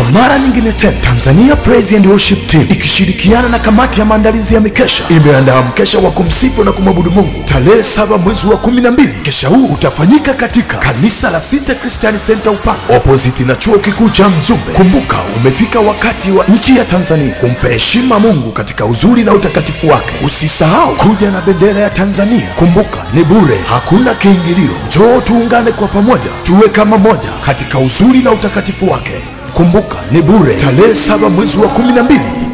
mara nyingine tena, Tanzania Praise and Worship Team ikishirikiana na kamati ya maandalizi ya mikesha imeandaa mkesha wa kumsifu na kumwabudu Mungu tarehe saba mwezi wa kumi na mbili. Mkesha huu utafanyika katika kanisa la Sita Christian Center Upanga opposite na chuo kikuu cha Mzumbe. Kumbuka, umefika wakati wa nchi ya Tanzania kumpa heshima Mungu katika uzuri na utakatifu wake. Usisahau kuja na bendera ya Tanzania. Kumbuka, ni bure, hakuna kiingilio. Njoo tuungane kwa pamoja, tuwe kama moja katika uzuri na utakatifu wake. Kumbuka, ni bure, tarehe saba mwezi wa kumi na mbili